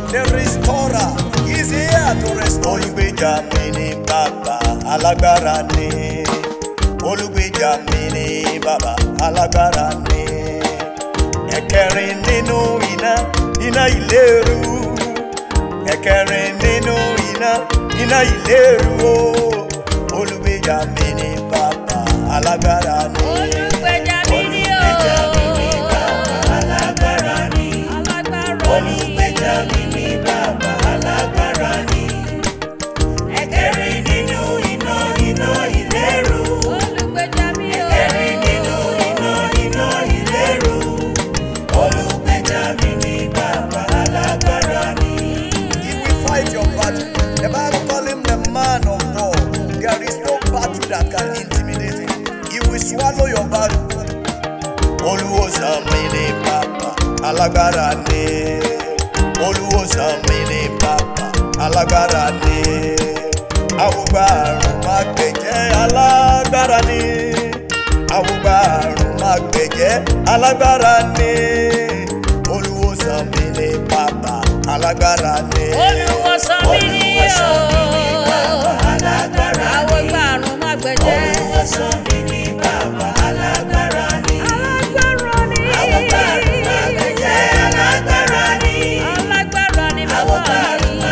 the restorer. He's here to restore you. Olùgbèjà mi ni bàbá alágbára ni. Olùgbèjà mi ni bàbá alágbára ni. Ẹ̀kẹrin nínú iná, iná ìléru. Ẹ̀kẹrin nínú iná, iná ìléru o. Olùgbèjà mi ni bàbá alágbára ni. Olùgbèjà mi ni o. Olùgbèjà mi ni bàbá alágbára ni. Alágbára ni. Olùgbèjà mi ni bàbá alágbára ni. Ẹ̀kẹrin nínú iná iná ìléru. Olùgbèjà mi o. Ẹ̀kẹrin nínú iná iná ìléru. Olùgbèjà mi ni bàbá alágbára ni. He will fight your battle. The Bible call him the man of war. There is no battle that can intimidate him. He will swallow your battle. Olùwòsàn mi ni bàbá alágbára ni. Olùwòsàn mi ni bàbá alágbára ni. Àwùgbà àrùn máa gbẹ̀jẹ̀ alágbára ni. Àwùgbà àrùn máa gbẹ̀jẹ̀ alágbára ni. Olùwòsàn mi ni bàbá alágbára ni. Olùwòsàn mi ni o. Olùwòsàn mi ni bàbá alágbára ni. Àwọn ìgbà àrùn má gbẹ̀jẹ̀. Olùwòsàn mi ni bàbá alágbára ni. Alágbára ni. Àwọn ìgbà àrùn máa gbẹ̀jẹ̀ alágbára ni. Alágbára ni bàbá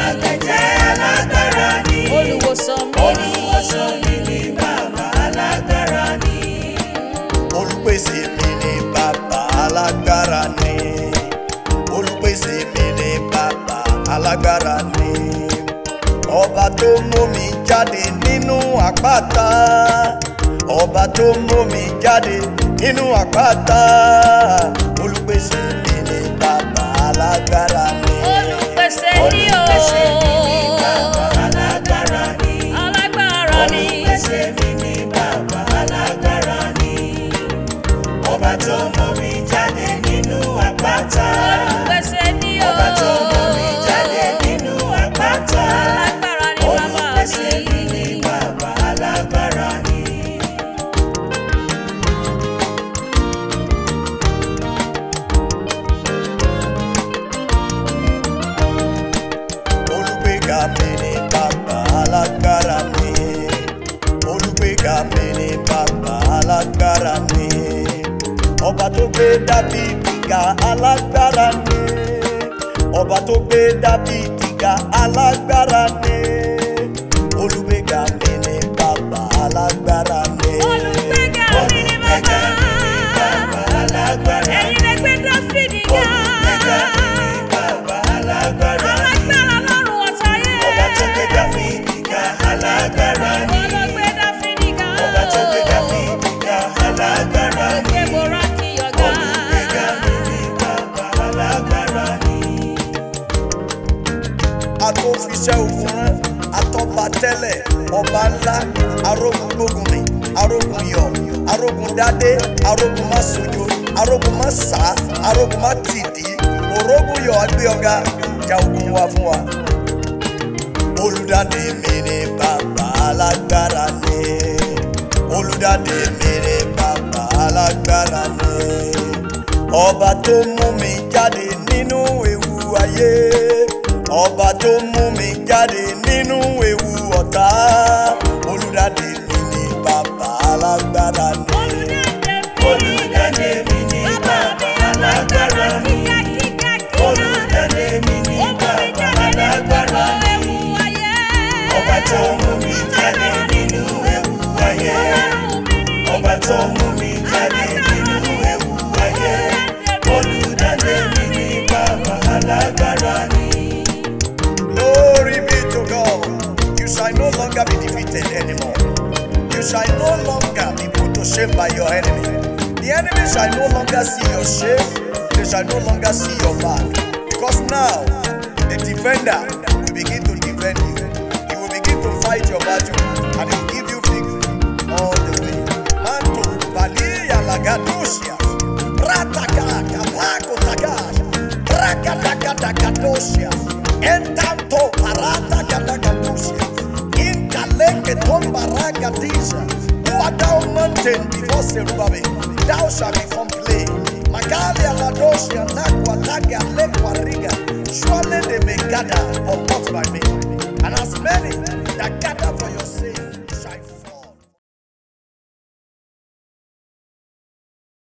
mi. Olùwòsàn mi ni. Olùwòsàn mi ni bàbá alágbára ni. Olùpèsè mi ni bàbá alágbára ni. Olùpèsè mi ni bàbá alágbára ni. Ọba tó mú mi jáde nínú àpáta. Ọba tó mú mi jáde nínú àpáta. Olùpèsè mi ni bàbá alágbára ni. Olùpèsè ni o. Olùpèsè mi ni bàbá alágbára ni. Alágbára ni. Olùpèsè mi ni bàbá alágbára ni. Ọba tó mú mi jáde nínú àpáta. Olùpèsè ni o. Ọba tó mú mi jáde nínú àpáta. Alágbára ni bàbá Olùpèsè mi ni mi. bàbá alágbára ni. Olùgbéga mi ni bàbá alágbára ni. Olùgbéga mi ni bàbá alágbára ni. Ọba tó gbé Dábìdì ga alágbára ni. Ọba tó gbé Dábìdì ga alágbára ni. Olùgbéga mi ni bàbá alágbára ni. Olùgbéga mi ni bàbá. bàbá alágbára Ẹ̀yin lè gbé Dáfídì ga. Olùgbéga mi ni bàbá alágbára ni. Alágbára lọ́rùn ọ̀tayé. Ọba tó gbé Dáfídì ga alágbára ni. Ìwọ ló gbé Dáfídì ga. Ọba tó gbé Dáfídì ga alágbára ni. Gbé Mórákì ọ̀gá. Olùgbéga mi ni bàbá alágbára ni. Atófiṣẹ́ ogun rán, atọ́ba tẹ́lẹ̀, ọba ńlá, arógun gbógun mi, arógun yọ̀, arógun dádé, arógun má sojo, arógun má sá, arógun má tìdí, òrógun yọ̀ agbé ọ̀gá, ja ogun wa fún wa olùdádé mi ni bàbá alágbára ni olùdádé mi ni bàbá alágbára ni ọba tó mú mi jáde nínú ewu ayé ọba tó mú mi jáde nínú ewu ọ̀tá olùdádé mi ni bàbá alágbára ni olùdádé mi ni bàbá alágbára ni olùdádé mi ni bàbá alágbára ni. Ọba tó mú mi jáde nínú ewu ayé. Ọba tó mú mi jáde nínú ewu ayé. Olùdádé mi ní bàbá alágbára ni. Glory be to God. You shall no longer be defeated anymore. You shall no longer be put to shame by your enemy. The enemy shall no longer see your shame. They shall no longer see your back. Because now, the defender will begin to defend you. He will begin to fight your battle and he will give you victory all the way. Manto, Balia, Lagadosia, Rataka, Kapako, Tagash, Rakatakadosia, Entanto, Parata, Katakadosia, Inkaleke, Tomba, Ragadisa, who art thou mountain before Zerubbabel? Thou shalt become plain. Magalia, Ladosia, Nakwa, Taga, Lekwa, Riga, surely they may gathered, but not by me. And as many